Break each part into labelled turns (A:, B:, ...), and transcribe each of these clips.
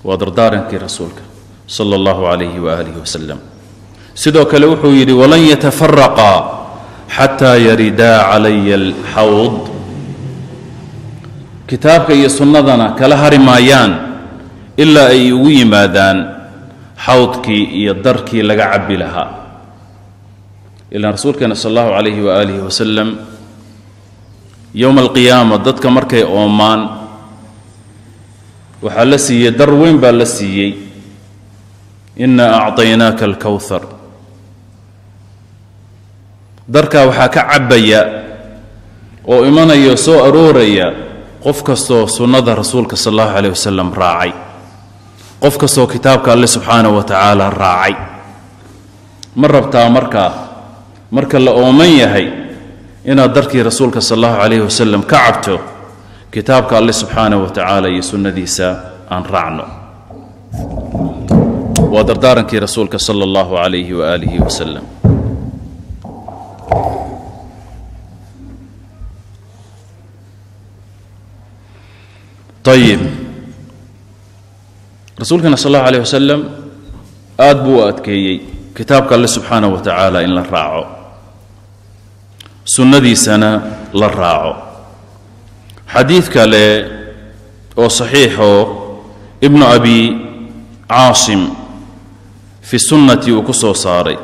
A: waa dardaarankii rasuulka sala allahu calayhi waaalihi wasalam sidoo kale wuxuu yidhi walan yatafaraqaa xataa yaridaa calaya alxawd kitaabka iyo sunnadana kala hari maayaan ilaa ay ugu yimaadaan xawdkii iyo darkii laga cabbi lahaa ilaan rasuulkeena sal allahu calayhi waaalihi wasalam yowma alqiyaama dadka markay oomaan waxaa la siiyey dar weyn baa la siiyey inna acطaynaaka alkowhar darkaa waxaa ka cabbaya oo imanaya soo arooraya qof kastoo sunnada rasuulka sal allahu calayh wasalam raacay qof kastoo kitaabka alle subxaanahu wa tacaala raacay ma rabtaa markaa marka la ooman yahay inaad darkii rasuulka sal allahu calayh wasalam ka cabto kitaabka alle subxaanahu wa tacaala iyo sunnadiisa aan raacno waa dardaarankii rasuulka sala allahu calayhi waaalihi wasalam ayib rasuulkana sal allahu alayh wasalam aad buu u adkeeyey kitaabka alle subxaanaه wa tacaala in la raaco sunnadiisana la raaco xadiid kale oo saxiixoo ibnu abi caasim fi sunnati uu ku soo saaray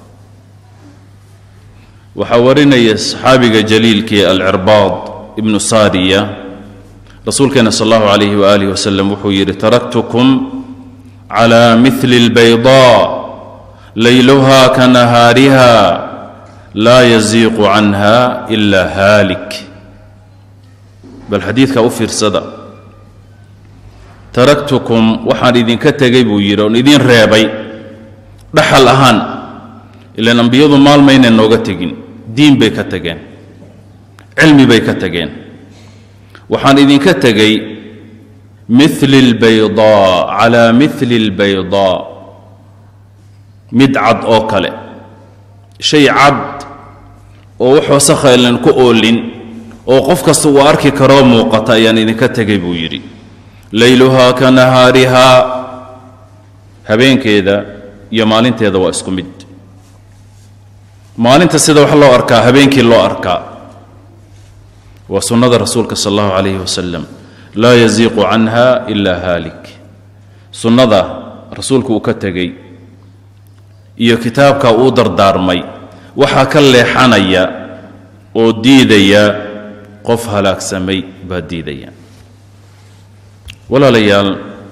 A: waxaa warinaya saxaabiga jaliilkii alcirbaad ibnu saariya rasuulkeena sal allahu calayhi waaalih wasalam wuxuu yidhi taraktukum cala mili اlbaydaa layluha ka nahaariha laa yaziiqu canha ila haalik bal xadiidka u fiirsada taraktukum waxaan idinka tegay buu yidhi oon idin reebay dhaxal ahaan ilaan ambiyadu maalmayna nooga tegin diin bay ka tegeen cilmi bay ka tegeen waxaan idinka tegay mili اlbaydaa calaa mili اlbaydaa mid cad oo kale shay cad oo wax wasakhaelan ku oolin oo qof kasta uu arki karoo muuqata ayaan idinka tegay buu yidhi layluhaa ka nahaarihaa habeenkeeda iyo maalinteeda waa isku mid maalinta sida wax loo arkaa habeenkii loo arkaa waa sunnada rasuulka sal allahu calayhi wasalam laa yaziiqu canha ila haalik sunnada rasuulku uu ka tegey iyo kitaabka uu dardaarmay waxaa ka leexanaya oo diidaya qof halaagsamay baa diidaya walaalayaal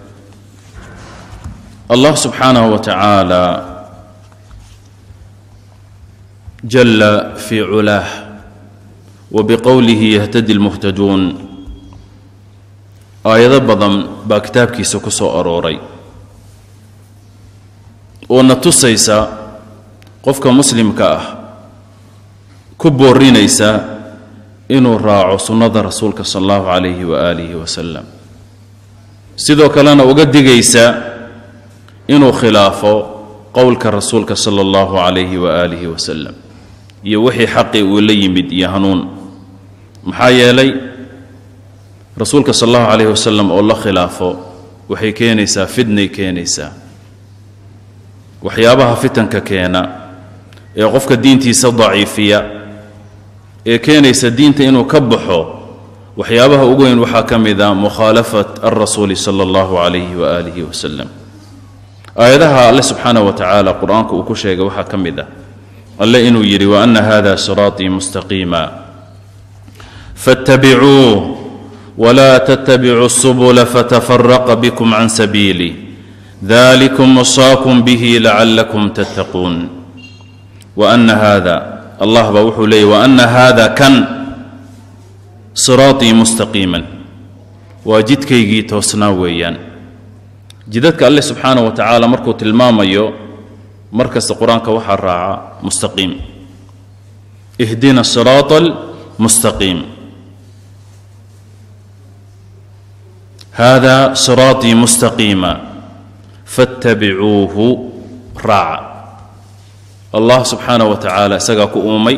A: allah subxaanahu wa tacaala jalla fii culaah wa biqowlihi yahtadi lmuhtaduun aayado badan baa kitaabkiisa ku soo arooray oo na tusaysa qofka muslimka ah ku boorinaysa inuu raaco sunnada rasuulka sal allahu calayhi waaalihi wasalam sidoo kalena uga digaysa inuu khilaafo qowlka rasuulka sala allahu calayhi waaalihi wasalam iyo wixii xaqii uu la yimid iyo hanuun maxaa yeelay rasuulka sal allahu calayhi wasalam oo la khilaafo waxay keenaysaa fidnay keenaysaa waxyaabaha fitanka keena ee qofka diintiisa daciifiya ee keenaysa diinta inuu ka baxo waxyaabaha ugu weyn waxaa ka mid a mukhaalafat alrasuuli sala allahu calayhi waaalihi wasalam aayadaha alle subxaanah wa tacaala qur-aanka uu ku sheegay waxaa ka mid ah alle inuu yidhi wa ana hada siraatii mustaqiima faاttabicuuh wla ttbicuu الsubula fatafaraqa bkm can sabiilih dalikum wasaakum bihi lacalakum tattaquun waana hada allah baa wuxuu leeyay waana hada kan siraaطii mustaqiiman waa jidkaygii toosnaa weeyaan jidadka alle subxaanah wa tacaala markuu tilmaamayo mar kasta qur-aanka waxaa raaca mustaqiim ihdina siraaط almustaqiim hada siraaطii mustaqiima faاttabicuuhu raaca allah subxaanah wa tacaala isagaa ku uumay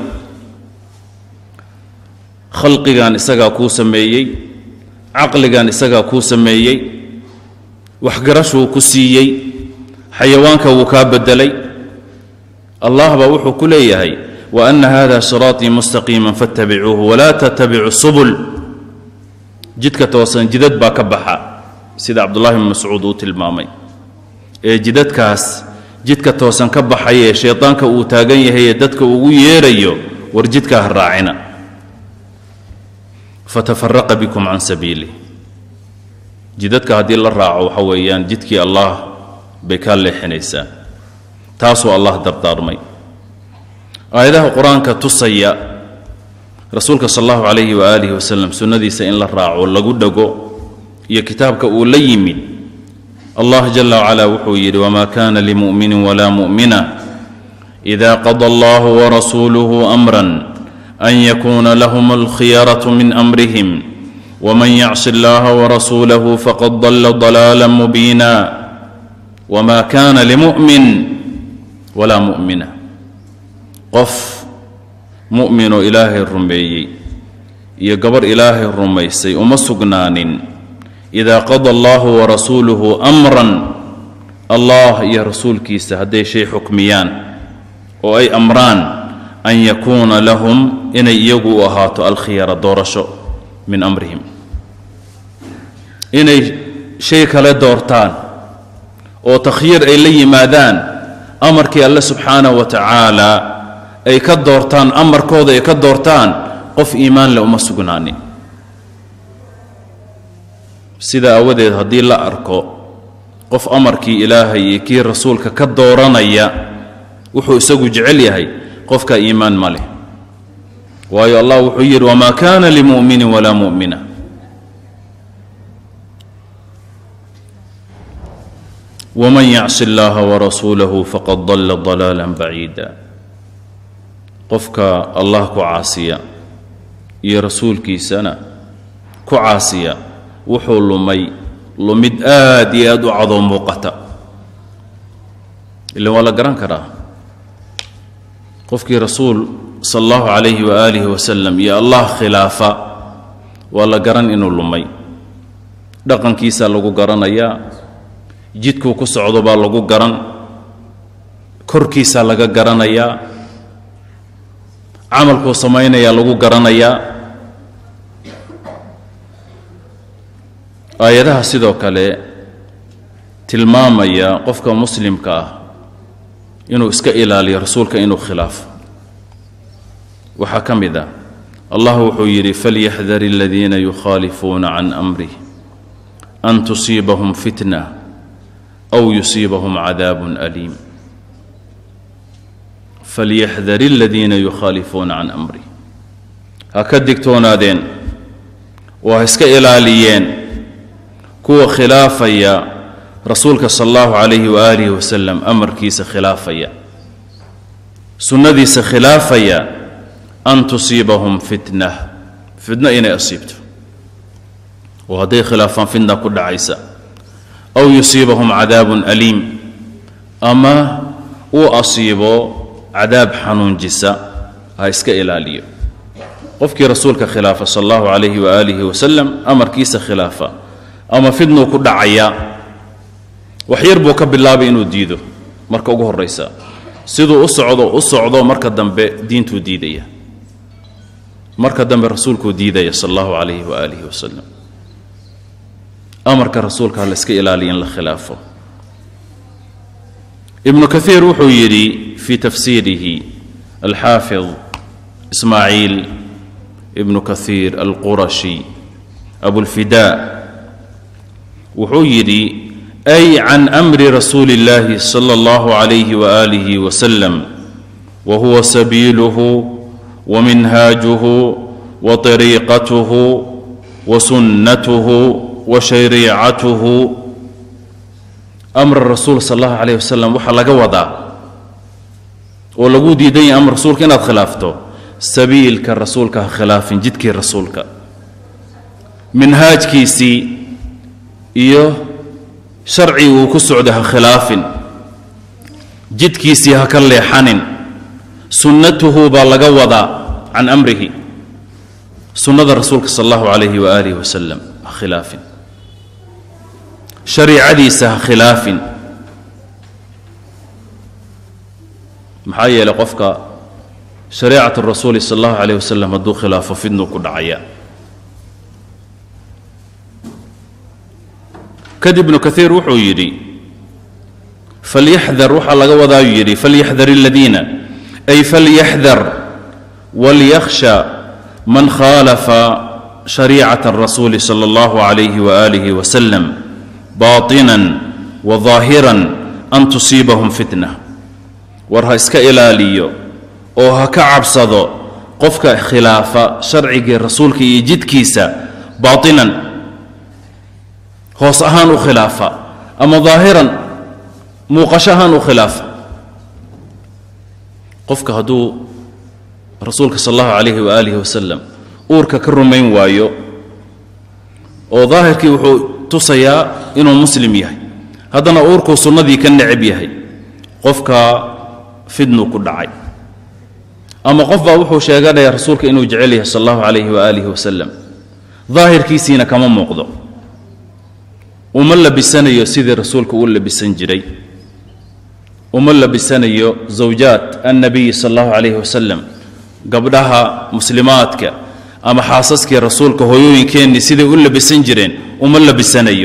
A: khalqigan isagaa kuu sameeyey caqligan isagaa kuu sameeyey waxgarashuu ku siiyey xayawaanka wuu kaa beddelay allah baa wuxuu ku leeyahay wa ana hada siraaطii mustaqiima faاtabicuuhu walaa tattabicu subul jidka toosan jidad baa ka baxa sida cabdullahi bn mascuud uu tilmaamay ee jidadkaas jidka toosan ka baxaya ee shaydaanka uu taagan yahay ee dadka ugu yeerayo war jidkaa ha raacina fatafaraqa bikum can sabiilih jidadka haddii la raaco waxa weeyaan jidkii allah bay kaa leexinaysaa taasuu allah dardaarmay aayadaha qur-aanka tusaya rasuulka sal allahu calayhi waaalihi wasalam sunnadiisa in la raaco lagu dhago iyo kitaabka uu la yimid allah jala wacala wuxuu yidhi wma kana limu'minin wla mu'mina ida qada allah warasuuluhu amran an yakuna lahm alkhiyaraة min amrihim wman yacsi اllaha warasuulahu faqad dala ضalaala mubiina wma kana limu'min wla mu'mina qof mu'minoo ilaahay rumeeyey iyo gabarh ilaahay rumaysay uma sugnaanin ida qada allahu warasuuluhu amran allah iyo rasuulkiisa hadday shay xukmiyaan oo ay amraan an yakuuna lahum inay iyagu u ahaato alkhiyara doorasho min amrihim inay shay kale doortaan oo takhyiir ay la yimaadaan amarkii alle subxaanahu wa tacaala ay ka doortaan amarkooda ay ka doortaan qof iimaan leh uma sugnaanin sida aawadeed haddii la arko qof amarkii ilaahay iyo kii rasuulka ka dooranaya wuxuu isagu jecel yahay qofka iimaan ma leh waayo allah wuxuu yidhi wamaa kana limu'minin walaa mu'mina wman yacsi اllaha warasuulahu faqad dala dalaala baciida qofka allah ku caasiya iyo rasuulkiisana ku caasiya wuxuu lumay lumid aad iyo aad u cadoo muuqata ila waa la garan karaa qofkii rasuul sala allahu calayhi waaalihi wasalam iyo allah khilaafa waa la garan inuu lumay dhaqankiisaa lagu garanayaa jidkuu ku socdo baa lagu garan korkiisaa laga garanayaa camalkuu samaynayaa lagu garanayaa aayadaha sidoo kale tilmaamaya qofka muslimka ah inuu iska ilaaliyo rasuulka inuu khilaafo waxaa ka mid ah allah wuxuu yidhi falyaxdar aladiina yukhaalifuuna can amrih an tusiibahum fitna aw yusiibahum cadaabun aliim falyaxdar aladiina yukhaalifuuna can amrih ha ka digtoonaadeen oo ha iska ilaaliyeen kuwa khilaafaya rasuulka sala allahu calayhi waaalihi wasalam amarkiisa khilaafaya sunnadiisa khilaafaya an tusiibahum fitna fitno inay asiibto oo hadday khilaafaan fitna ku dhacaysa aw yusiibahum cadaabun aliim ama uu asiibo cadaab xanuunjisa ha iska ilaaliyo qofkii rasuulka khilaafa sala allahu calayhi waaalihi wasalam amarkiisa khilaafa ama fidnuu ku dhacaya wax yar buu ka bilaabay inuu diido marka ugu horraysa siduu u socdo u socdo marka dambe diintuu diidaya marka dambe rasuulkuu diidaya sala allahu calayhi waaalihi wasalam amarka rasuulka ha la iska ilaaliya in la khilaafo ibnu kaiir wuxuu yidhi fii tafsiirihi alxaafid ismaaciil ibnu kaiir alqurashi abulfidaa wuxuu yidhi ay can amri rasuuli اllahi salى اllahu عalayh waalihi wasalam wa huwa sabiiluhu waminhaajuhu waطariiqatuhu wasunnatuhu washariicatuhu amra rasuul sal allahu calayh wasalam waxaa laga wadaa oo lagu diidan yahay amr rasuulka inaad khilaafto sabiilka rasuulka ha khilaafin jidkii rasuulka minhaajkiisii iyo sharcii uu ku socdo ha khilaafin jidkiisii ha ka leexanin sunnatuhu baa laga wadaa can amrihi sunnada rasuulka sal allahu calayhi waaalihi wasalam ha khilaafin shariicadiisa ha khilaafin maxaa yeelay qofka shariicat rasuuli sal allahu calayh wasalam hadduu khilaafo fidnuu ku dhacaya kadib ibnu kaiir wuxuu yidhi falyaxdar waxaa laga wadaayuu yidhi falyaxdar aladiina ay falyaxdar walyakhsha man khaalafa shariicata arasuuli sala allahu calayhi waaalihi wasalam baatinan wa daahiran an tusiibahum fitna war ha iska ilaaliyo oo ha ka cabsado qofka khilaafa sharcigii rasuulka iyo jidkiisa baatinan hoos ahaan u khilaafa ama daahiran muuqasho ahaan u khilaafa qofka hadduu rasuulka sal allahu calayhi waaalihi wasalam uurka ka rumayn waayo oo daahirkii wuxuu tusayaa inuu muslim yahay haddana uurkuu sunnadii ka necab yahay qofka fidnuu ku dhacay ama qof baa wuxuu sheeganayaa rasuulka inuu jecel yahay sal allahu calayhi waaalihi wasalam daahirkiisiina kama muuqdo uma labisanayo sidii rasuulka u labisan jiray uma labisanayo zawjaat annabiyi sal allahu calayhi wasalam gabdhaha muslimaadka ama xaasaskii rasuulka hooyooyinkeennii siday u labisan jireen uma labisanayo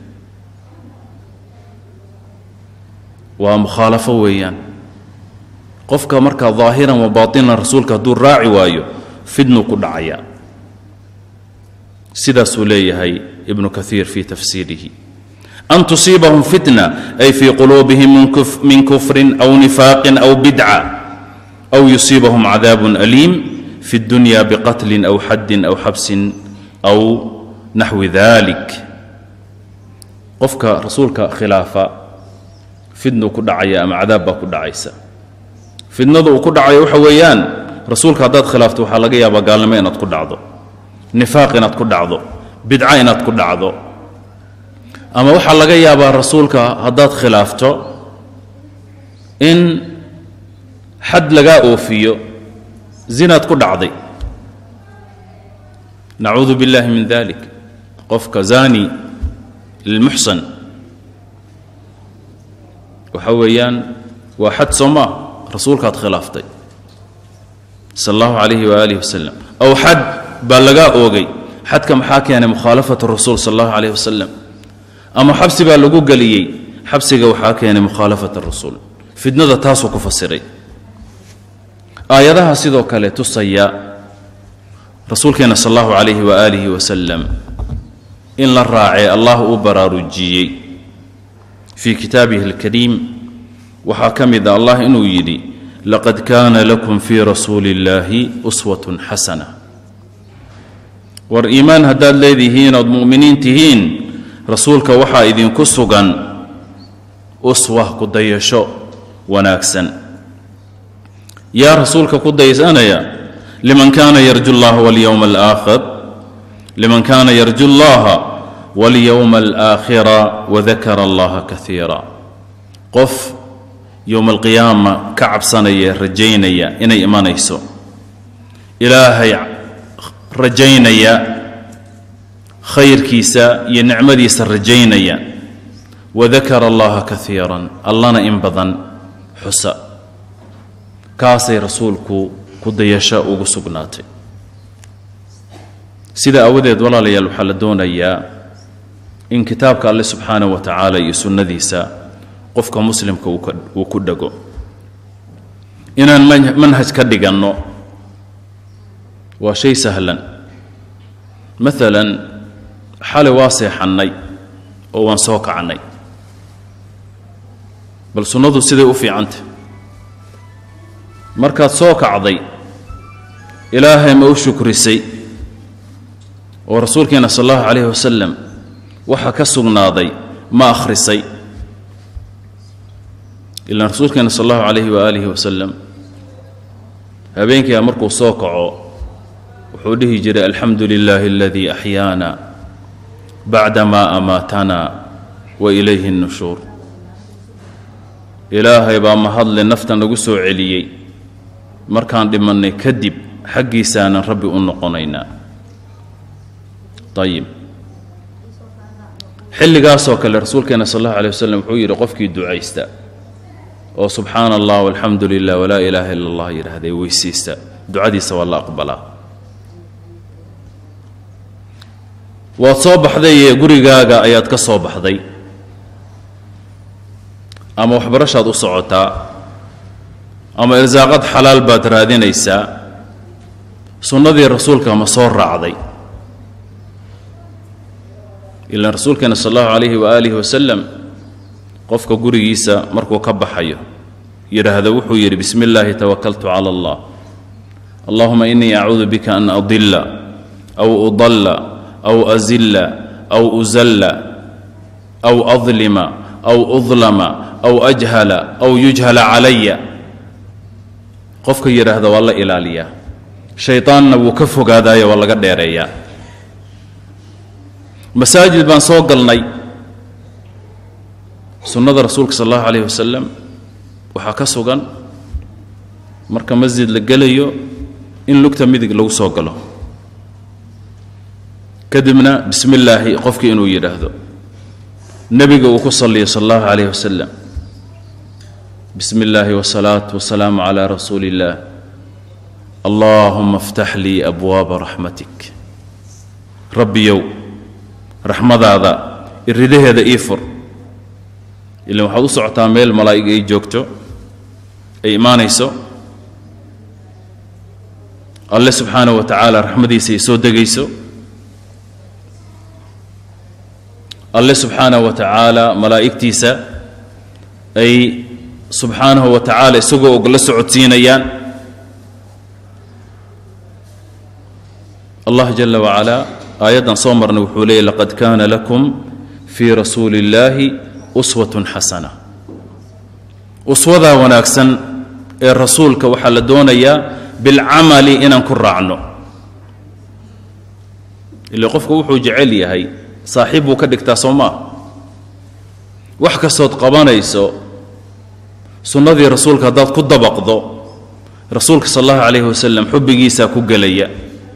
A: waa mukhaalafo weeyaan qofka markaa daahiran wa baatinan rasuulka hadduu raaci waayo fidnuu ku dhacayaa sidaasuu leeyahay ibnu kaiir fii tafsiirihi an tusiibahum fitna ay fii quluubihim min kufrin aw nifaaqin aw bidca aw yusiibahum cadaabun aliim fi اdunya biqatlin aw xaddin aw xabsin aw naxwi dalik qofka rasuulka khilaafa fidnuu ku dhacaya ama cadaab baa ku dhacaysa fidnada uu ku dhacayo waxa weeyaan rasuulka haddaad khilaafto waxaa laga yaabaa gaalnimo inaad ku dhacdo nifaaq inaad ku dhacdo bidca inaad ku dhacdo ama waxaa laga yaabaa rasuulka haddaad khilaafto in xad lagaa oofiyo zinaad ku dhacday nacuudu biاllahi min dalik qofka zani lilmuxsan waxa weeyaan waa xad soo maa rasuulkaad khilaaftay sal allahu calayhi waaalih wasalam aw xad baa lagaa oogay xadka maxaa keenay mukhaalafat rasuul sal allahu calayh wasalam ama xabsi baa lagu geliyey xabsiga waxaa keenay mukhaalafat rasuul fidnada taasuu ku fasiray aayadaha sidoo kale tusaya rasuulkeena sal allahu calayhi waaalihi wasalam in la raacay allah uu baraarujiyey fii kitaabihi alkariim waxaa ka mid a allah inuu yidhi laqad kaana lakum fii rasuuli illaahi uswatun xasana war iimaan haddaad leedihiin ood mu'miniin tihiin rasuulka waxaa idinku sugan uswa ku dayasho wanaagsan yaa rasuulka ku daysanaya liman kaana yarju llaha walyowma alaakhir liman kaana yarju llaha walyowma alaakhira wadakara allaha kaiira qof yowma alqiyaama ka cabsanaya rajaynaya inay imanayso ilaahay rajaynaya khayrkiisa iyo nicmadiisa rajaynaya wadakara allaha kaiiran allana in badan xusa kaasay rasuulku ku dayasho ugu sugnaatay sida aawadeed walaalayaal waxaa la doonayaa in kitaabka alle subxaanah wa tacaala iyo sunnadiisa qofka muslimka uu ku dhego inaan manhaj ka dhiganno waa shay sahlan maalan xalay waa seexannay oo waan soo kacnay bal sunnadu siday u fiicantah markaad soo kacday ilaahay ma u shukrisay oo rasuulkeena sal allahu calayhi wasalam waxa ka sugnaaday ma akhrisay ilaan rasuulkeena sal allahu calayhi waaalihi wasalam habeenkiia markuu soo kaco wuxuu dhihi jiray alxamdu lilaahi aladii axyaana bacda maa amaatana wa ilayhi اnnushuur ilaahay baa mahadle nafta nagu soo celiyey markaan dhimannay kadib xaggiisaanan rabbi u noqonaynaa ayib xilligaasoo kale rasuulkeena sal allahu alay wasalam wuxuu yidhi qofkii ducaysta oo subxaana allah walxamdu lilah walaa ilaaha ila allah yidhaahdee weysiista ducadiisa waa la aqbalaa waad soo baxday gurigaaga ayaad ka soo baxday ama waxbarashaad u socotaa ama irsaaqad xalaal baad raadinaysaa sunnadii rasuulka ma soo raacday ilaan rasuulkeena sal allahu calayhi waaalihi wasalam qofka gurigiisa markuu ka baxayo yidhaahdo wuxuu yidhi bismi illaahi tawakaltu cala allah allahuma inii acuudu bika an adilla aw udalla aw azilla aw uzalla aw adlima aw udlama aw ajhala aw yujhala calaya qofka yidhaahda waa la ilaaliyaa shaydaanna wuu ka fogaadaayo waa laga dheereeyaa masaajid baan soo galnay sunnada rasuulka sal allahu calayh wasalam waxaa ka sugan marka masjid la gelayo in lugta midig lagu soo galo kadibna bismi illaahi qofkii inuu yidhaahdo nebiga uu ku salliyo sal allahu calayh wasalam bismi illaahi wasalaatu wasalaamu calaa rasuuli illaah allaahuma aftax lii abwaaba raxmatik rabbiyow raxmadaada iridaheeda ii fur ilan waxaad u socotaa meel malaa'ig ay joogto ay imaanayso alle subxaanaه wa tacaala raxmadiisa ay soo degayso alle subxaanaه wa tacaala malaa'igtiisa ay subxaanahu wa tacaala isagoo og la socodsiinayaan allah jala wacalaa aayaddan soo marnay wuxuu leeyay laqad kaana lakum fii rasuuli اllaahi uswatun xasana uswadaa wanaagsan ee rasuulka waxaa la doonayaa bilcamali inaan ku raacno ile qofku wuxuu jecel yahay saaxiib buu ka dhigtaa soo maa wax kastood qabanayso sunnadii rasuulka haddaad ku dabaqdo rasuulka sal allahu calayhi wasalam xubbigiisaa ku gelaya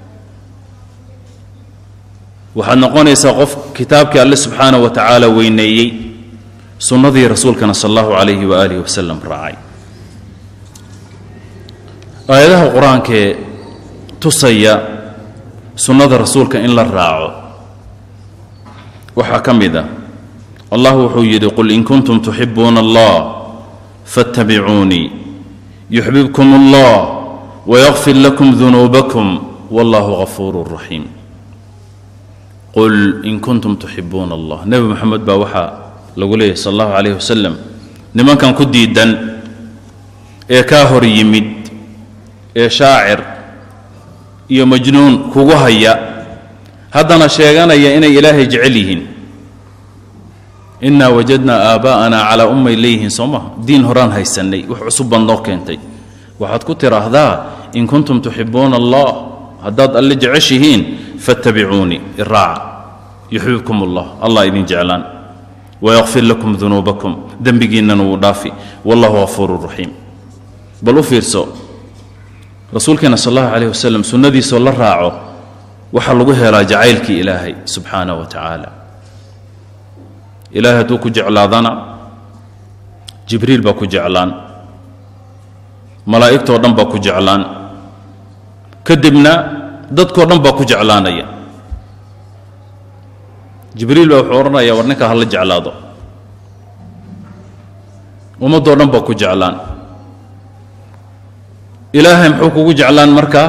A: waxaad noqonaysaa qof kitaabkii alle subxaanaه wa tacaala weyneeyey sunnadii rasuulkana sal allahu calayhi waaalihi wasalam raacay aayadaha qur-aankee tusaya sunnada rasuulka in la raaco waxaa ka mid a allah wuxuu yidhi qul in kuntum tuxibuuna allah faاttabicuunii yuxbibkum allah wayakfir lakum dunuubakum wallahu gafuuru raxiim qul in kuntum tuxibuuna allah nebi moxamed baa waxaa lagu leeyahy sal allahu calayh wasalam nimankan ku diidan ee kaa hor yimid ee shaacir iyo majnuun kugu haya haddana sheeganaya inay ilaahay jecel yihiin innaa wajadnaa aabaa'anaa calaa ummay leeyihiin soo maha diin horaan haysannay wax cusub baad noo keentay waxaad ku tidhaahdaa in kuntum tuxibuuna allah haddaad alle jeceshihiin fattabicuunii iraaca yuxbibkum allah allah idin jeclaan wayakfir lakum dunuubakum dembigiinnana wuu dhaafi wallahu gafuuru raxiim bal u fiirso rasuulkeena sal allahu calayh wasalam sunnadiisoo la raaco waxaa lagu helaa jacaylkii ilaahay subxaanah wa tacaala ilaahay hadduu ku jeclaadana jibriil baa ku jeclaan malaa'igtoo dhan baa ku jeclaan kadibna dadkoo dhan baa ku jeclaanaya jibriil baa wuxuu odhanaya war ninkaa hala jeclaado ummaddoo dhan baa ku jeclaan ilaahay muxuu kugu jeclaan markaa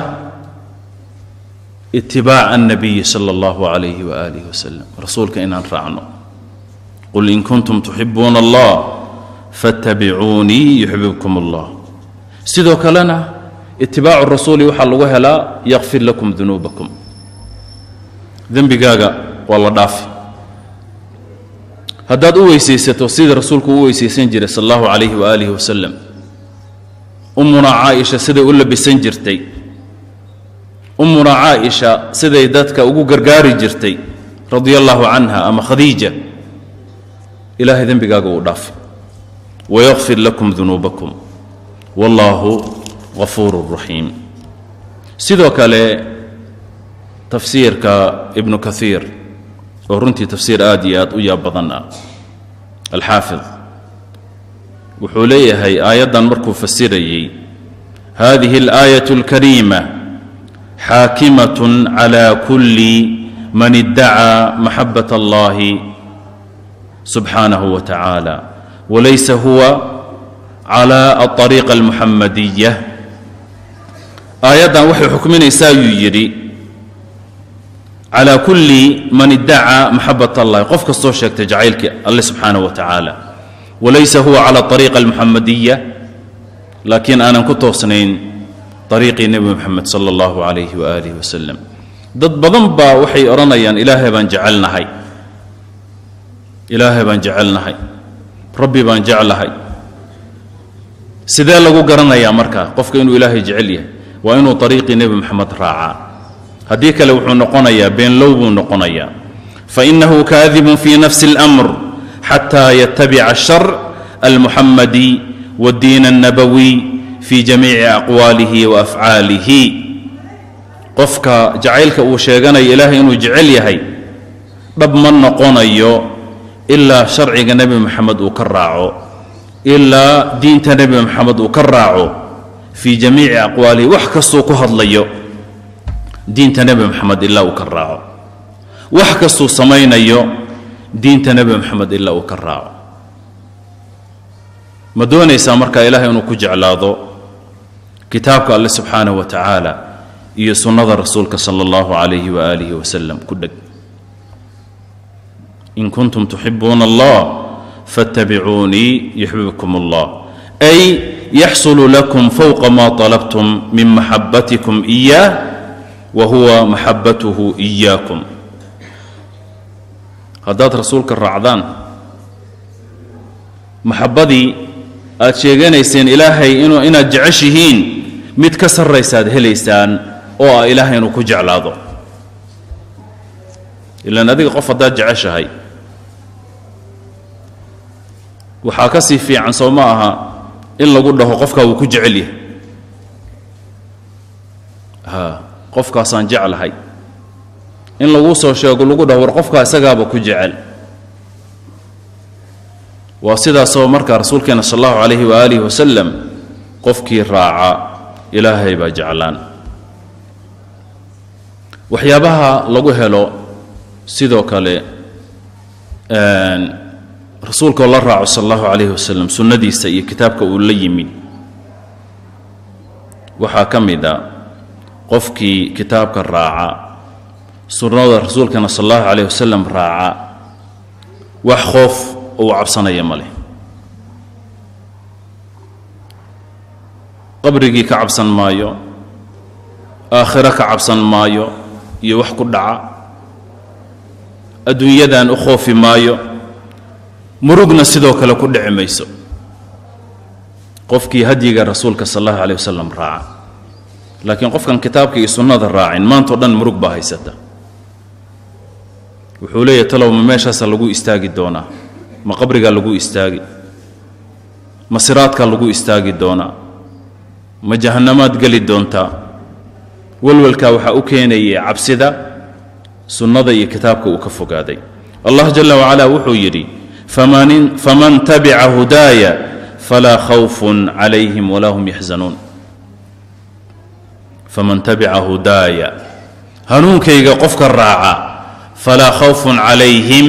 A: itibaaca annabiyi sala allahu calayhi waaalihi wasalam rasuulka inaan raacno qul in kuntum tuxibuuna allah faاttabicuunii yuxbibkum allah sidoo kalena itibaacu rasuuli waxaa lagu helaa yakfir lakum dunuubakum dembigaaga waa la dhaafi haddaad u weysaysato sidii rasuulku u weysaysan jiray sal allahu calayhi waaalihi wasalam ummuna caaisha siday u labisan jirtay ummuna caaisha siday dadka ugu gargaari jirtay radia allahu canha ama khadiija ilaahay dembigaaga uu dhaafi wayakfir lakum dunuubakum wallaahu gafuuru raxiim sidoo kale tafsiirka ibnu kaiir oo runtii tafsiir aad iyo aad u yaab badan ah alxaafid wuxuu leeyahay aayaddan markuu fasirayey hadihi اlaayaة اlkariima xaakimaة calى kuli man iddacaa maxabaة اllahi subxaanaه wa tacaala walaysa huwa calى aلطariiqa اlmuxamadiya aayaddan waxay xukminaysaa ayuu yidhi calى kuli man iddacaa maxabat اllahi qof kastoo sheegtay jacaylkii alle subxaanaه wa tacaala walaysa huwa calى طariiqa اlmuxamadiya laakiin aanan ku toosnayn ariiqii nebi moxamed sala allahu calayhi waaalih wasalam dad badan baa waxay odhanayaan ilaahay baan jecelnahay ilaahay baan jecelnahay rabbi baan jeclahay sidee lagu garanayaa markaa qofka inuu ilaahay jecel yahay waa inuu ariiqii nebi moxamed raacaa haddii kale wuxuu noqonayaa beenlow buu noqonayaa fainahu kaadibun fi nafsi اlأmr xataa yatabica الsharc almuxamadi wاddiin الnabowi fi jamiici aqwaalihi wa afcaalihi qofka jacaylka uu sheeganayo ilaahay inuu jecel yahay dhab ma noqonayo ilaa sharciga nebi moxamed uu ka raaco ilaa diinta nebi moxamed uu ka raaco fii jamiici aqwaalihi wax kastuu ku hadlayo diinta nebi moxamed ilaa uu ka raaco wax kastuu samaynayo diinta nebi moxamed ilaa uu ka raaco ma doonaysaa markaa ilaahay inuu ku jeclaado kitaabka alle subxaanaه wa tacaala iyo sunnada rasuulka salى اllahu عalayhi waalihi wasalam ku dheg in kuntum tuxibuuna allah faاtabicuunii yuxbibkum اllah ay yaxsulu lakum fowqa ma طalabtum min maxabatikum إiyah wa huwa maxabatuhu إiyaakum haddaad rasuulka raacdaan maxabadii aad sheeganayseen ilaahay inuu inaad jeceshihiin mid ka sarraysaad helaysaan oo ah ilaahay inuu ku jeclaado ilaan adiga qof haddaad jeceshahay waxaa ka sii fiican soo ma aha in lagu dhaho qofkaa wuu ku jecel yahay ha qofkaasaan jeclahay in laguu soo sheego lagu dhaho war qofkaa isagaaba ku jecel waa sidaasoo markaa rasuulkeena sal allahu calayhi waaalih wasalam qofkii raaca ilaahay baa jeclaan waxyaabaha lagu helo sidoo kale rasuulkaoo la raaco sal allahu calayhi wasalam sunnadiisa iyo kitaabka uu la yimid waxaa ka mid a qofkii kitaabka raaca sunnada rasuulkeena sal allahu calayh wasalam raaca wax qoof uu cabsanaya ma leh qabrigii ka cabsan maayo aakhiro ka cabsan maayo iyo wax ku dhaca adduunyadan u khoofi maayo murugna sidoo kale ku dhici mayso qofkii hadyiga rasuulka sal allahu caleyh wasalam raaca laakiin qofkan kitaabka iyo sunnada raacin maantao dhan murug baa haysata wuxuu leeyahy talow ma meeshaasa lagu istaagi doonaa ma qabrigaa lagu istaagi ma siraadkaa lagu istaagi doonaa ma jahannamaad geli doontaa welwelkaa waxaa u keenayay cabsida sunnada iyo kitaabka uu ka fogaaday allah jala wacala wuxuu yidhi faman tabica hudaaya falaa khawfun calayhim walaa hum yaxzanuun faman tabica hudaaya hanuunkayga qofka raaca falaa khawfun calayhim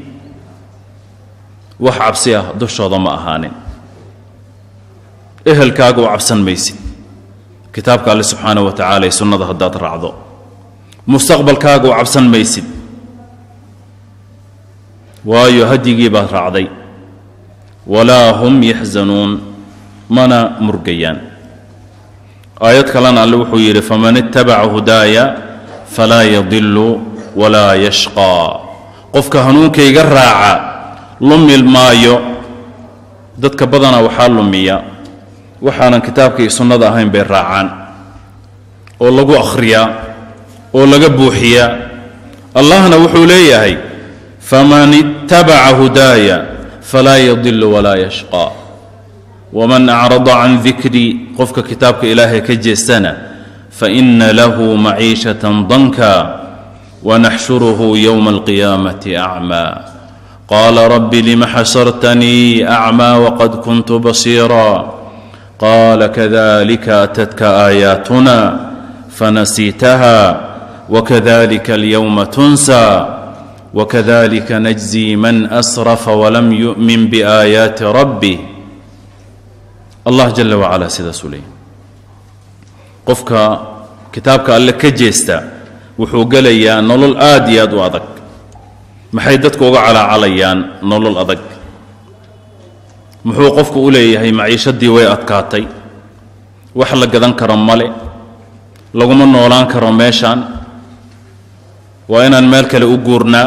A: wax cabsi ah dushooda ma ahaanin ehelkaaga u cabsan maysid kitaabka alle subxaana wa tacala ee sunnada haddaad raacdo mustaqbalkaaga u cabsan maysid waayo hadyigii baad raacday walaa hum yaxzanuun mana murgayaan aayad kalena alle wuxuu yidhi faman ittabaca hudaaya falaa yadilu walaa yashqaa qofka hanuunkayga raaca lumi maayo dadka badanaa waxaa lumiya waxaanan kitaabka iyo sunnada ahayn bay raacaan oo lagu akhriyaa oo laga buuxiyaa allahna wuxuu leeyahay faman ittabaca hudaaya falaa yadilu walaa yashqaa waman acrada can dikrii qofka kitaabka ilaahay ka jeestana faina lahu maciishatan danka wanaxshuruhu yowma alqiyaamati acmaa qaala rabbi lima xashartanii acmaa waqad kuntu basiira qaala kadalika atadka aayaatuna fanasiitaha wakadalika alyowma tunsaa wakadalika najzi man asrafa walam yu'min biaayaati rabbih allah jala wacala sidaasuu leeyay qofka kitaabka alle ka jeesta wuxuu gelayaa nolol aad iyo aad u adag maxay dadku uga calaacalayaan nolol adag muxuu qofku u leeyahay maciishadii way adkaatay wax la gadan karo male laguma noolaan karo meeshaan waa inaan meel kale u guurnaa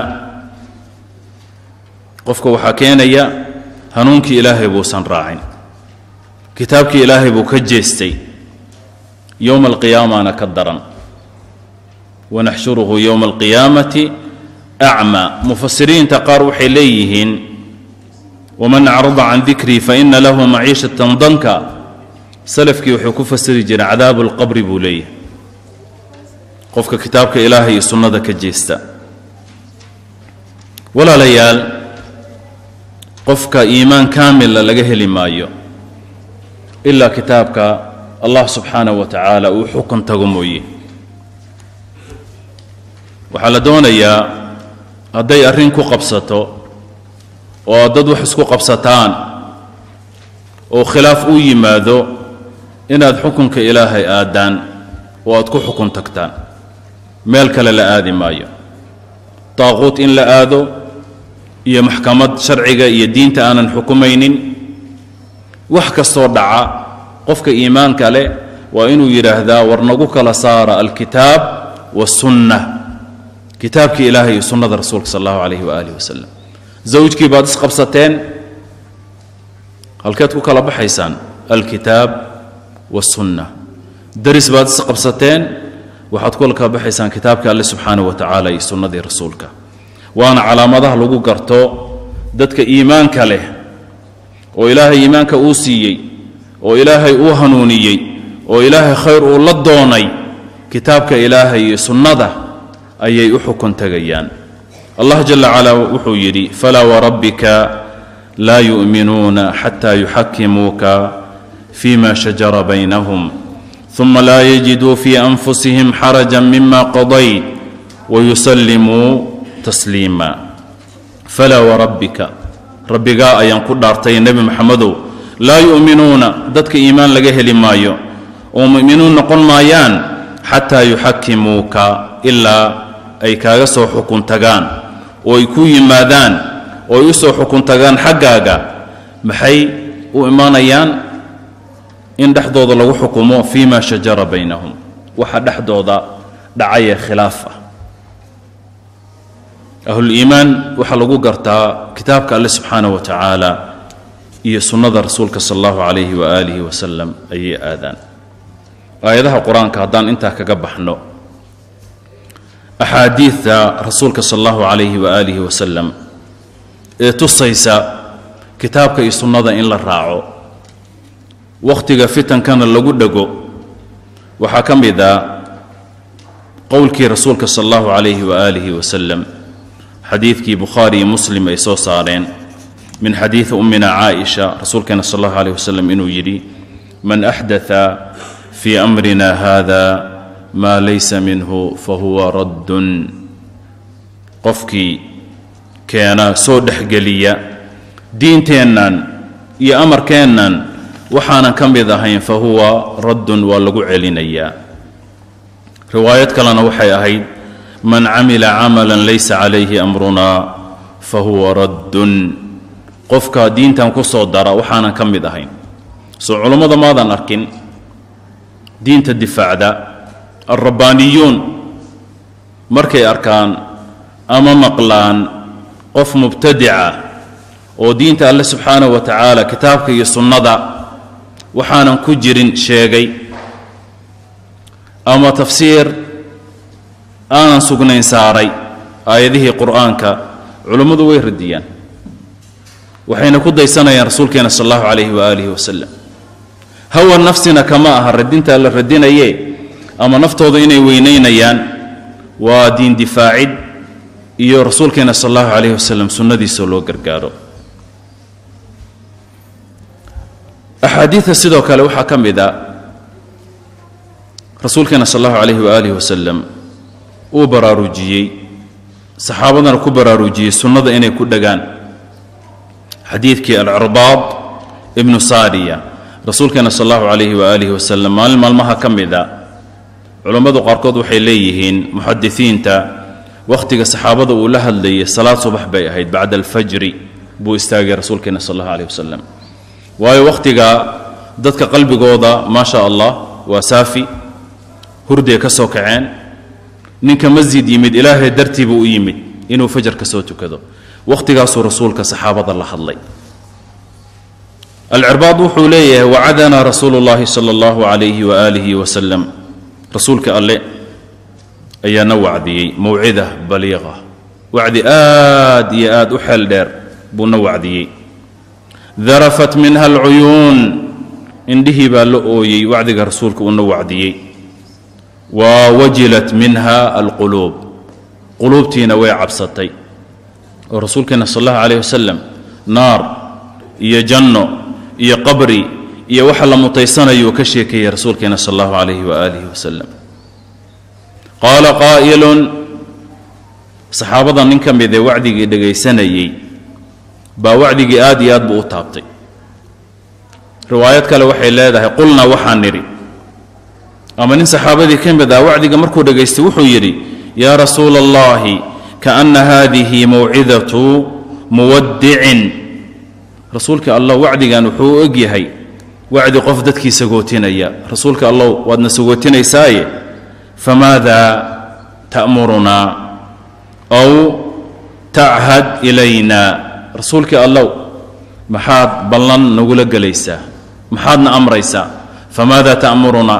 A: qofka waxaa keenaya hanuunkii ilaahay buusan raacin kitaabkii ilaahay buu ka jeestay yowma alqiyaamana ka daran wanaxshuruhu yowma alqiyaamati acmaa mufasiriinta qaar waxay leeyihiin waman acrada can dikrii faina lahu maciishatan danka salafkii wuxuu ku fasiri jiray cadaabu lqabri buu leeyahay qofka kitaabka ilaahay iyo sunnada ka jeesta walaalayaal qofka iimaan kaamila laga heli maayo ilaa kitaabka allah subxaanaه wa tacaala uu xukun tago mooye waxaa la doonayaa hadday arrin ku qabsato oo aad dad wax isku qabsataan oo khilaaf uu yimaado inaad xukunka ilaahay aadaan oo aad ku xukun tagtaan meel kale la aadi maayo daaquut in la aado iyo maxkamad sharciga iyo diinta aanan xukumaynin wax kastoo dhaca qofka iimaanka leh waa inuu yidhaahdaa war nagu kala saara alkitaab wasunna kitaabkii ilaahay iyo sunnada rasuulka sal allahu calayhi waaalih wasalam zawjkii baad isqabsateen halkeed ku kala baxaysaan alkitaab wasunna daris baad isqabsateen waxaad ku kala baxaysaan kitaabka alle subxaanaه wa tacaala iyo sunnadii rasuulka waana calaamadaha lagu garto dadka iimaanka leh oo ilaahay iimaanka uu siiyey oo ilaahay uu hanuuniyey oo ilaahay khayr uu la doonay kitaabka ilaahay iyo sunnada ayay u xukun tegayaan allah jala calaa wuxuu yidhi falaa warabbika laa yu'minuuna xataa yuxakimuuka fima shajara baynahum uma laa yajiduu fii anfusihim xaraja mima qadayt wayusallimuu tasliima falaa warabbika rabbigaa ayaan ku dhaartay nebi maxamedow laa yu'minuuna dadka iimaan laga heli maayo oo mu'minuun noqon maayaan xataa yuxakimuuka ilaa ay kaaga soo xukun tagaan oo ay ku yimaadaan oo ay u soo xukun tagaan xaggaaga maxay u imaanayaan in dhexdooda lagu xukumo fii ma shajara baynahum waxa dhexdooda dhacayee khilaaf ah ahluliimaan waxaa lagu gartaa kitaabka alle subxaanah wa tacaala iyo sunnada rasuulka sal allahu calayhi waaalihi wasalam ayay aadaan aayadaha qur-aanka haddaan intaa kaga baxno axaadiidta rasuulka sal allahu calayhi waaalihi wasalam ee tusaysa kitaabka iyo sunnada in la raaco wakhtiga fitankana lagu dhego waxaa ka mid a qowlkii rasuulka sal allahu calayhi waaalihi wasalam xadiidkii bukhaari iyo muslim ay soo saareen min xadiidi ummina caaisha rasuulkeena sal allahu alayh wasalam inuu yidhi man axdaa fii amrina hada maa laysa minhu fahuwa raddun qofkii keena soo dhexgeliya diinteennan iyo amarkeennan waxaanan ka mid ahayn fa huwa raddun waa lagu celinayaa riwaayad kalena waxay ahayd man camila camalan laysa calayhi amrunaa fa huwa raddun qofka diintan ku soo dara waxaanan ka mid ahayn soo culummada maadan arkin diinta difaacda alrabbaaniyuun markay arkaan ama maqlaan qof mubtadica oo diinta alle subxaanahu wa tacaala kitaabka iyo sunnada waxaanan ku jirin sheegay ama tafsiir aanan sugnayn saaray aayadihii qur'aanka culummadu way radiyaan waxayna ku daysanayaan rasuulkeena sal allahu calayhi waaalihi wasalam hawa nafsina kama aha radintaa la radinaye ama naftooda inay weynaynayaan waa diin difaacid iyo rasuulkeena sal allahu calayhi wasalam sunnadiisa loo gargaaro axaadiida sidoo kale waxaa ka mid a rasuulkeena sal allahu calayhi waaalih wasalam uu baraarujiyey saxaabadana ku baraarujiyey sunnada inay ku dhagaan xadiidkii alcirbaad ibnu saariya rasuulkeena sal allahu calayhi waaalih wasalam maalin maalmaha ka mid a culammadu qaarkood waxay leeyihiin muxadisiinta wakhtiga saxaabada uu la hadlayay salaad subax bay ahayd bacda alfajri buu istaagay rasuulkeena sal allahu calayh wasalam waayo wakhtiga dadka qalbigooda maa sha allah waa saafi hurday ka soo kaceen ninka masjid yimid ilaahay dartii buu u yimid inuu fajar ka soo tukado wakhtigaasuu rasuulka saxaabada la hadlay alcirbaad wuxuu leeyahay wacadanaa rasuulu llaahi sala allahu calayhi waaalihi wasalam rasuulka alle ayaana wacdiyey mawcida baliiqa wacdi aad iyo aad u xeel dheer buuna wacdiyey darafat minha alcuyuun indhihii baa la ooyey wacdiga rasuulka uuna wacdiyey wa wajilat minha alquluub quluubtiina way cabsatay oo rasuulkeena sal allahu calayh wasalam naar iyo janno iyo qabri iyo waxa la mutaysanayuu ka sheekeeyey rasuulkeena sal allahu calayhi waaalihi wasalam qaala qaa'ilun saxaabada nin ka mid ee wacdigii dhegaysanayey baa wacdigii aad iyo aad buu u taabtay riwaayad kale waxay leedahay qulnaa waxaan nidhi ama nin saxaabadii ka mid ah wacdiga markuu dhegaystay wuxuu yidhi yaa rasuula allahi kaana haadihi mawcidatu muwaddicin rasuulka allah wacdigan wuxuu u eg yahay wacdi qof dadkii sagootinaya rasuulka allah waadna sagootinaysaye famaada ta'murunaa aw tachad ilayna rasuulkii allow maxaad ballan nagula gelaysaa maxaadna amraysaa famaada ta'murunaa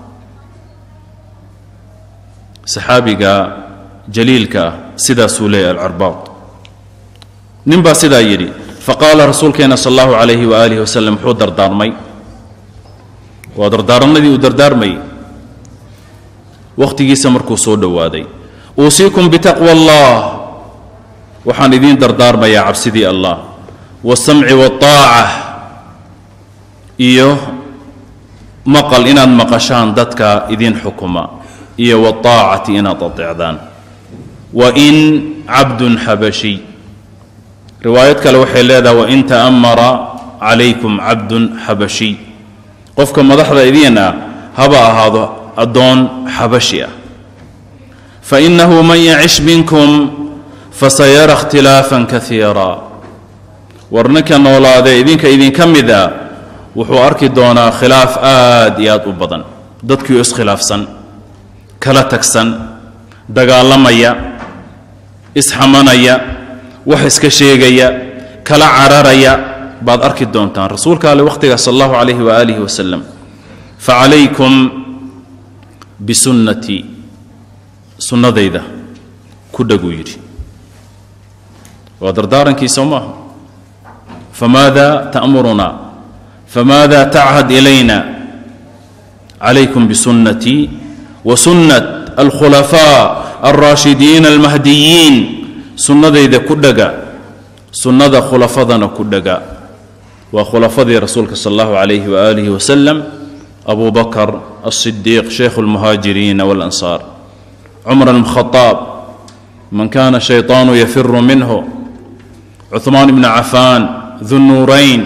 A: saxaabiga jaliilka ah sidaasuu leeyahy alcarbaad nin baa sidaa yidhi faqaala rasuulkeena sal allahu calayhi waaalihi wasalam muxuu dardaarmay waa dardaaranadii uu dardaarmayay wakhtigiisa markuu soo dhowaaday uusiikum bitaqwa allah waxaan idiin dardaarmayaa cabsidii allah waasamci waaaca iyo maqal inaad maqashaan dadka idiin xukuma iyo waaacati inaad ateecdaan wain cabdun xabashiy riwaayad kale waxay leedahay wain ta'amara calaykum cabdun xabashiy qofka madaxda idiin ah haba ahaado addoon xabashi ah fainahu man yacish minkum fasayara ikhtilaafan kaiira war ninka noolaadee idinka idinka mid a wuxuu arki doonaa khilaaf aad iyo aad u badan dadkiioo iskhilaafsan kala tagsan dagaalamaya isxamanaya wax iska sheegaya kala cararaya baad arki doontaan rasuulka ale wakhtigaa sal allahu calayhi waaalihi wasalam facalaykum bisunnatii sunnadayda ku dhaguu yidhi waa dardaarankii soo maaha famaada ta'murunaa famaada tachad ilayna calaykum bisunnatii wa sunnat alkhulafaa alraashidiina almahdiyiin sunnadayda ku dhaga sunnada khulafadana ku dhaga waa khulafadii rasuulka sal allahu calayhi waaalihi wasalam abu bakr alsidiiq shaykhu almuhaajiriina walansaar cumar bn khadaab man kana shayطaanu yafiru minhu cuثmaan bn cafaan dunuurayn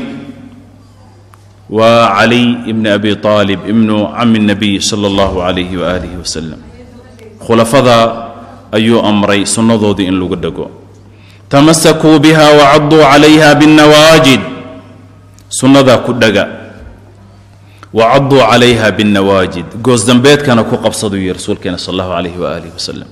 A: wa caliy bn abi aalib ibnu cami الnabiy salى اllahu calayhi waaalihi wasalam khulafada ayuu amray sunnadoodii in lagu dhego tamasakuu biha wacaduu calayha bاnnawaajid sunnadaa ku dhaga wacaduu calayha bاnnawaajid goosdambeedkana ku qabsaduu yihi rasuulkeena sal allahu calayhi waaalihi wasalam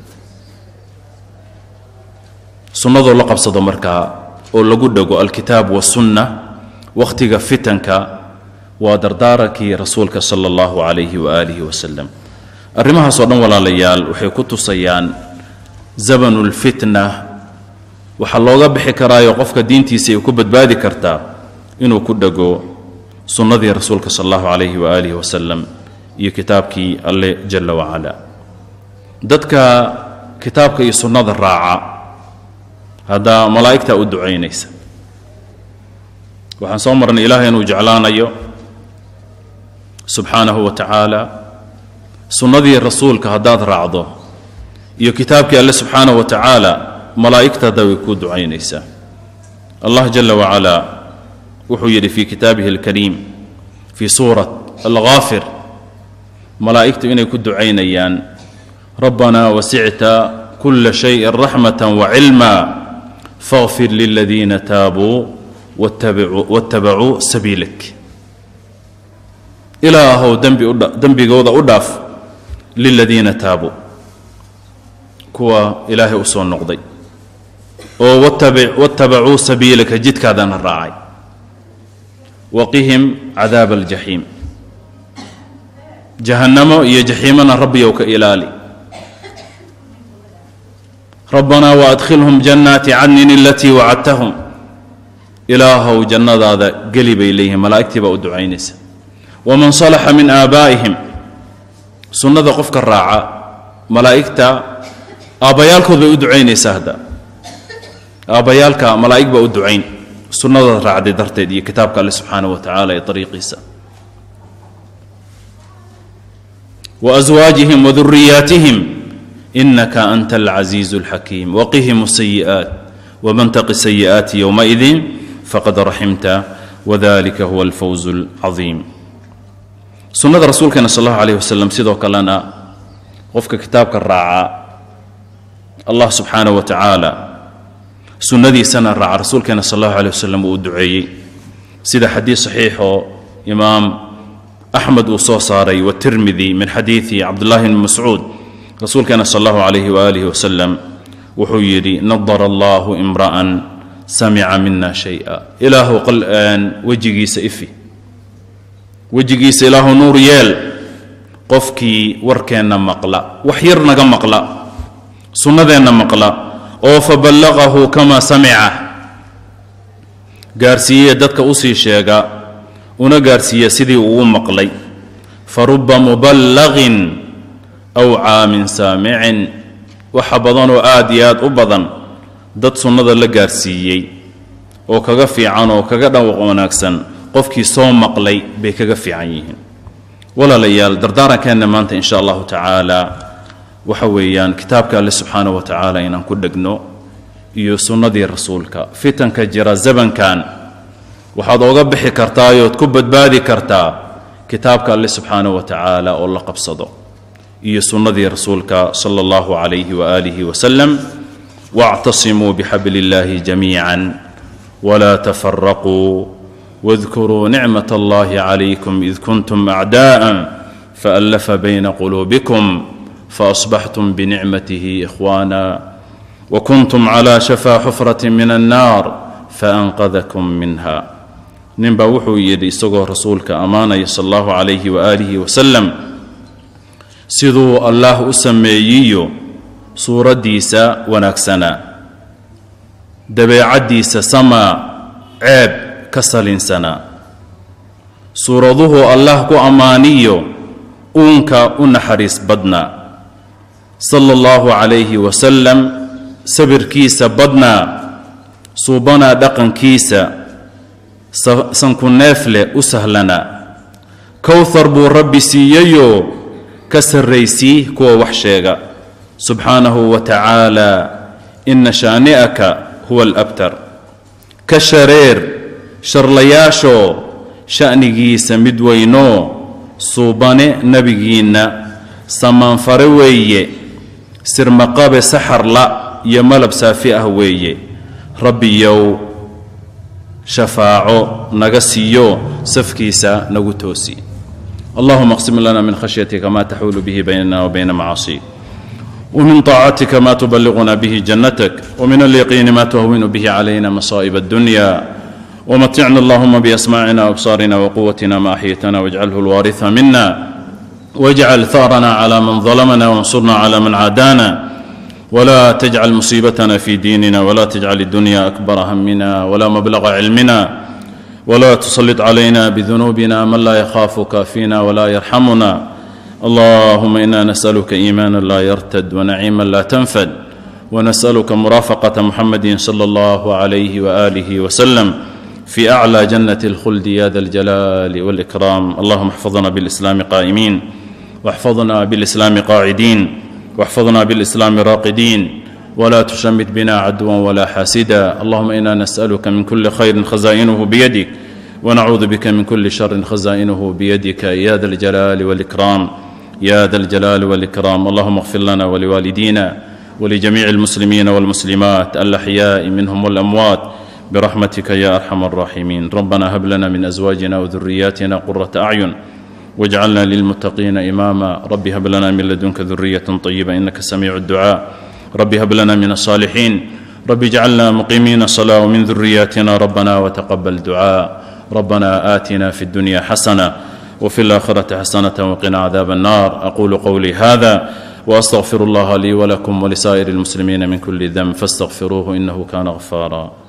A: sunnadoo la qabsado markaa oo lagu dhego alkitaab wasunna wakhtiga fitanka waa dardaarankii rasuulka sala allahu calayhi waaalihi wasalam arrimahaasoo dhan walaalayaal waxay ku tusayaan zabanu lfitna waxaa looga bixi karaayo qofka diintiisa ay ku badbaadi kartaa inuu ku dhego sunnadii rasuulka sal allahu calayhi waaalihi wasalam iyo kitaabkii alle jalla wacala dadka kitaabka iyo sunnada raaca haddaa malaa'igtaa u ducaynaysa waxaan soo marnay ilaahay inuu jeclaanayo subxaanahu wa tacaala sunnadii rasuulka haddaad raacdo iyo kitaabkii alle subxaanahu wa tacaala malaa'igta hadda way kuu ducaynaysaa allah jala wacalaa wuxuu yidhi fii kitaabihi alkariim fii suurat alghaafir malaa'igtu inay ku ducaynayaan rabbanaa wasicta kula shayin raxmata wacilma faغfir liladiina taabuu waاtabacuu sabiilak ilaahow dembigooda u dhaaf liladiina taabuu kuwa ilaahay u soo noqday oo waاtabacuu sabiilaka jidkaadana raacay waqihim cadaaba aljaxiim jahannamo iyo jaxiimana rabbiyow ka ilaali rabbanaa waadkhilhum jannaati cadnin alatii wacadtahum ilaahow jannadaada geli bay leeyihiin malaa'igtii baa u ducaynaysa waman salaxa min aabaa'ihim sunnada qofka raaca malaa'igta aabbayaalkood bay u ducaynaysaa hadda aabbayaalka malaa'ig baa u ducayn sunnada raacday darteed iyo kitaabka alle subxaanaه wa tacaala ee ariiqiisa waaswaajihim waduriyaatihim inaka anta alcasiizu اlxakiim waqihim الsayi'aat wman taqi sayi'aati yowmaidin faqad raximta wadalika huwa alfawz اlcadiim sunnada rasuulkeena sal allahu alayh wasalam sidoo kalena qofka kitaabka raaca allah subxaanaه wa tacaala sunnadiisana raaca rasuulkeena sal allahu alيh wasalam uu duceeyey sida xadiid saxiixoo imaam axmed uu soo saaray watirmidi min xadiidi cabdullahi bni mascuud rasuulkeena sal allahu calayhi waaalih wasalam wuxuu yidhi nadara allahu imra'an samica mina shaya ilaahu wejigiisa ifi wejigiisa ilaahu nuur yeel qofkii warkeenna maqla wax yar naga maqla sunnadeenna maqla oo faballaqahu kama samica gaarsiiye dadka usii sheega una gaarsiiya sidii uu maqlay faruba muballaqin aw caamin saamicin waxa badan oo aad iyo aad u badan dad sunnada la gaarsiiyey oo kaga fiican oo kaga dhawaq wanaagsan qofkii soo maqlay bay kaga fiican yihiin walaalayaal dardaarankeenna maanta in sha allahu tacaala waxa weeyaan kitaabka alle subxaana wa tacaala inaan ku dhegno iyo sunnadii rasuulka fitanka jira zabankan waxaad oga bixi kartaa ood ku badbaadi kartaa kitaabka alle subxaana wa tacaala oo la qabsado iyo sunnadii rasuulka sala allahu calayhi waaalihi wasalam waactasimuu bixabli illaahi jamiican walaa tafaraquu واذكروا نعمة الله عليكم إذ كنتم أعداء فألف بين قلوبكم فأصبحتم بنعمته إخوانا وكنتم على شفا حفرة من النار فأنقذكم منها نبا وحو يدي سقو رسولك أمانة صلى الله عليه وآله وسلم سذو الله أسمييو سورة ديسا ونكسنا دبيعة ديسا سما عيب ka salinsanaa suuraduhu allah ku ammaaniyo uunka u naxariis badnaa sala allahu calayhi wasalam sabirkiisa badnaa suubanaa dhaqankiisa sanku neefleh u sahlanaa kowthar buu rabbi siiyeyoo ka sarraysii kuwa wax sheega subxaanahu wa tacaala ina shaani'aka huwa alabtar ka shareer sharlayaashoo sha'nigiisa mid weynoo suubane nebigiinna samaanfare weeye sirmaqabe saxarla iyo malab saafi ah weeye rabbiyow shafaaco naga siiyo safkiisa nagu toosi allahuma اqsim lana min khashyatika ma taxuulu bihi baynana wabayna macaasiik ومن طاعتك ما تبلغنا به جنتك ومن اليقين ما تهون به علينا مصائب الدنيا ومتعنا اللهم بأسماعنا وأبصارنا وقوتنا ما أحيتنا واجعله الوارث منا واجعل ثارنا على من ظلمنا وانصرنا على من عادانا ولا تجعل مصيبتنا في ديننا ولا تجعل الدنيا أكبر همنا ولا مبلغ علمنا ولا تسلط علينا بذنوبنا من لا يخافك فينا ولا يرحمنا اللهم انا نسالك ايمانا لا يرتد ونعيما لا تنفد ونسالك مرافقه محمد صلى الله عليه واله وسلم في اعلى جنه الخلد يا ذا الجلال والاكرام اللهم احفظنا بالاسلام قائمين واحفظنا بالاسلام قاعدين واحفظنا بالاسلام راقدين ولا تشمت بنا عدوا ولا حاسدا اللهم انا نسالك من كل خير خزائنه بيدك ونعوذ بك من كل شر خزائنه بيدك يا ذا الجلال والاكرام يا ذا الجلال والاكرام اللهم اغفر لنا ولوالدينا ولجميع المسلمين والمسلمات الاحياء منهم والاموات برحمتك يا ارحم الراحمين ربنا هب لنا من ازواجنا وذرياتنا قره اعين واجعلنا للمتقين اماما رب هب لنا من لدنك ذريه طيبه انك سميع الدعاء رب هب لنا من الصالحين رب اجعلنا مقيمين الصلاه ومن ذرياتنا ربنا وتقبل دعاء ربنا اتنا في الدنيا حسنه وفي الاخره حسنه وقنا عذاب النار اقول قولي هذا واستغفر الله لي ولكم ولسائر المسلمين من كل ذنب فاستغفروه انه كان غفارا